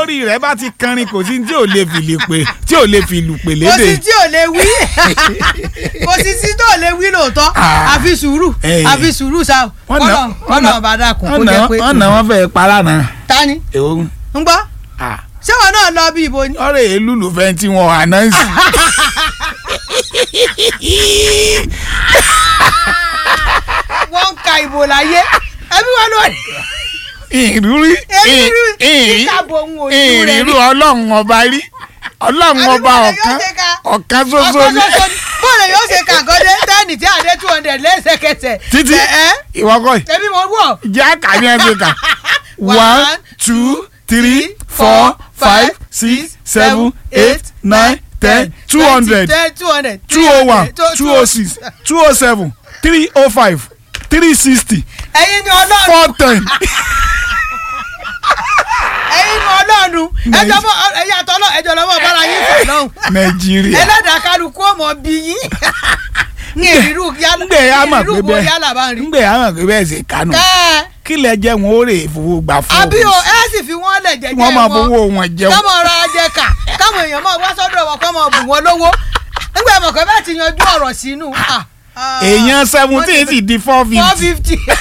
bórí rẹ̀ bá ti kanrin kò sí tí ò lè fi lè pè tí ò lè fi lù pè kò lédè. sí tí ò lè wí kò sí tí tó lè wí lóòótọ́ Ah. àfi sùúrù Eh. àfi sùúrù sa Wọ́n nà- kọ́nà wọ́n nà- kọ́nà bá dàkún kó wọ́n nà jẹ́ pé wọ́n nà wọ́n fẹ́ para náà. ta ni èwo ń gbọ́ ah, ṣé wọn náà lọ bí ibo ni. ọ̀rẹ́ èlú ló fẹ́ tí wọ́n ànáǹsì. wọ́n ń ka ìbò láyé ẹbí wọn ló rí ìrírí Èmi rí- kíkàbọ̀ òun ò ní rẹ̀ ìrírí rí. ọlọ́run ọba rí ọlọ́run ọba Àbí bọ́ọ̀lù ọ̀kan yóò ṣe ká- ọ̀kan ṣoṣo ọkọ̀ ní. ṣoṣo ni bọ́ọ̀lù yóò ṣe kàgọ́dé tẹ́ẹ̀nì tí àdé two hundred lẹ́sẹ̀kẹsẹ̀. títí ẹ ẹ ìwọ́kọ̀ ẹbí mo wọ̀ jẹ́ àkàní ẹgbẹ́ kan One, one two three four five six seven eight nine ten two hundred ten two hundred two oh one two oh six two oh seven three oh five three sixty ẹ̀yin ni ọlọ́run four ten. ẹ̀yin ni ọlọ́run ẹjọ́ mọ ẹ̀yin àtọ́lọ́ ẹjọ́ lọ́wọ́ bára yín fà lọ́hùn nàìjíríà ẹlẹ́dàá kálukú ọmọ bí yín ní ìrírú yálà ngbẹ yà mà pé ìrírú wo bẹ́ẹ̀ yálà bá ń rí. ngbẹ yà mà pé bẹ́ẹ̀ ṣe kánú ẹ kí lẹ jẹ wọn ó rè fowó gbà fún àbí o ẹ sì fi wọ́n lẹ̀ jẹ́jẹ́ wọn máa fowó wọn jẹun kámọ̀ ra ajẹ́ kà káwọn èèyàn máa wá sọ́dọ̀ wọn kọ́ máa bù wọ́n lówó nígbà mọ̀ kọ́ bá ti yanjú ọ̀rọ̀ sínú. ah, ah, èèyàn seventeen sì di four four fifty fifty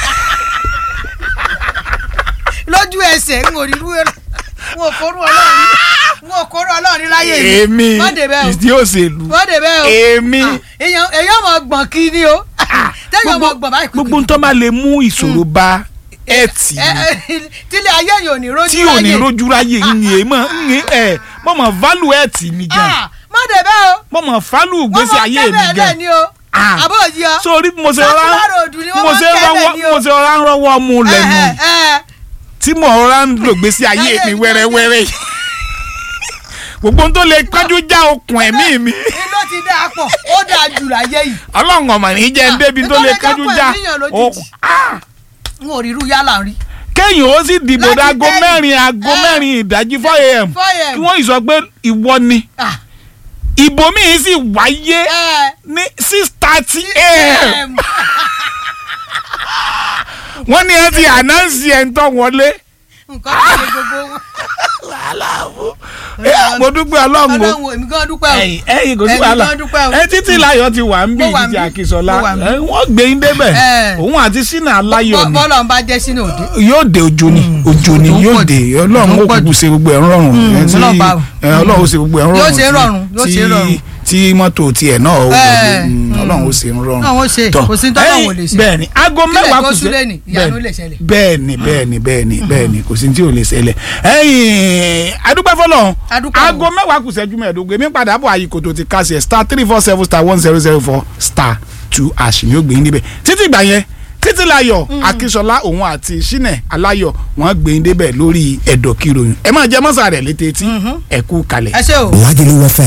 lójú ẹsẹ̀ ń wò rírú ẹ̀ ń wò kóró ọlọ́run ń wò kóró ọlọ́run láyé mi èmi má dé bẹ́ẹ̀ o ìdí òṣèlú má dé bẹ́ẹ̀ o èmi Ah, èèyàn èèyàn mọ̀ gbọ̀n kí ni o tẹ́yàn mọ̀ gbọ̀n báyìí gbogbo tó máa lè mú ìṣòro bá ẹtì ẹ ẹ tílé ayé yìí ò ní rójú tí ò ní láyé. rojú ráyè ń mọ ń ẹ mọ mọ value ẹtì mi gan Ah, má dé bẹ́ẹ̀ o mọ mọ value wọ́n gbèsè mọ̀ ayé mi kẹ́bẹ̀ẹ́ gan lẹ̀ ni o Ah. àbó òjì ọ. sórí mo ṣe Sákúrò rán ròdù ni wọ́n mo máa ń ṣe kẹ́lẹ̀ rán ni o. mo ṣe rán rọwọ́ mu lẹ́nu ẹ ẹ tí mo rán lò gbèsè ayé Ayé mi mi wẹ́rẹ́wẹ́rẹ́ yìí gbogbo ohun tó lè kájú já okùn ẹ̀mí mi ẹ ló ti dáa pọ̀ ó dáa jù láyé yìí. ọlọ́run ọmọ ní jẹ́ ń débi tó nítorí lè ká kájú pọ̀ já ènìyàn lójijì. okùn. Ah! n ò rírú yálà rí. kéèyàn ó sì dìbò Láti dáago tẹ́lẹ̀. mẹ́rin aago Eh. mẹ́rin ìdájí four a.m. 4 a.m. kí wọ́n yìí sọ pé ìwọ ni Ah, ìbò míì sì wáyé ẹ ní six thirty a.m. em, wọ́n ní ẹ ti ànáǹsì ẹ̀ ń tọ́ wọlé. nǹkan tó ṣe gbogbo wọn. Eh, mo dúpẹ́ ọlọ́run o ọlọ́run èmi gan dúpẹ́ o. ẹ̀yìn ẹ̀yìn kò sí Èmi wàhálà gan dúpẹ́ o. ẹ títí láyọ̀ ti wà ń bí Mo wà ń títí bí. àkísọ́lá Mo wà ń bí. ẹ, wọ́n gbé yín débẹ̀ Eh. òun àti sínà aláyọ̀ Bọ́- ni bọ́lọ̀ ń bá jẹ́ sínú òde. yóò dé ojo ni ojo ni Òjò ń yóò pọ̀ dé jù. ọlọ́run Òjò ń ó pọ̀ kúkú jù. ṣe gbogbo ẹ̀ ń rọrùn Mm, ẹ, tí- Ọlọ́run bá- ẹ, ọlọ́run ó ṣe gbogbo ẹ̀ ń rọrùn Yóò ṣe tí- rọrùn, yóò ṣe tí- rọrùn. tí mọ́tò tiẹ̀ náà ó Eh, mm, ọlọ́run ó ṣe ń rọrùn Ọlọ́run ó ṣe, Tọ́, kò sí tọ́lọ́run ẹ̀yin, ò lè ṣe. bẹ́ẹ̀ni aago Kílẹ̀ mẹ́wàá kó kù súlẹ̀ ní, ìyanu lè ṣẹlẹ̀. bẹ́ẹ̀ni bẹ́ẹ̀ni bẹ́ẹ̀ni bẹ́ẹ̀ni kò sí tí ò lè ṣẹlẹ̀ ẹ̀yin adúpẹ́ fọlọ́run Adúpẹ́ o. aago mẹ́wàá kù ṣẹ́jú mẹ́ẹ̀ẹ́dógún èmi padà bọ̀ àyíkò tó ti kásẹ̀ star three four seven star one zero zero four star two àṣì ni ó gbé yín níbẹ̀ títí ìgbà yẹn títí láyọ̀ akínsọlá òun àti sinẹ aláyọ̀ wọ́n gbé yín débẹ̀ lórí ẹ̀dọ̀ kìròyìn ẹ máa jẹ mọ́sà rẹ̀ létí etí ẹ kú kalẹ̀. ẹ ṣé o. Lagelu FM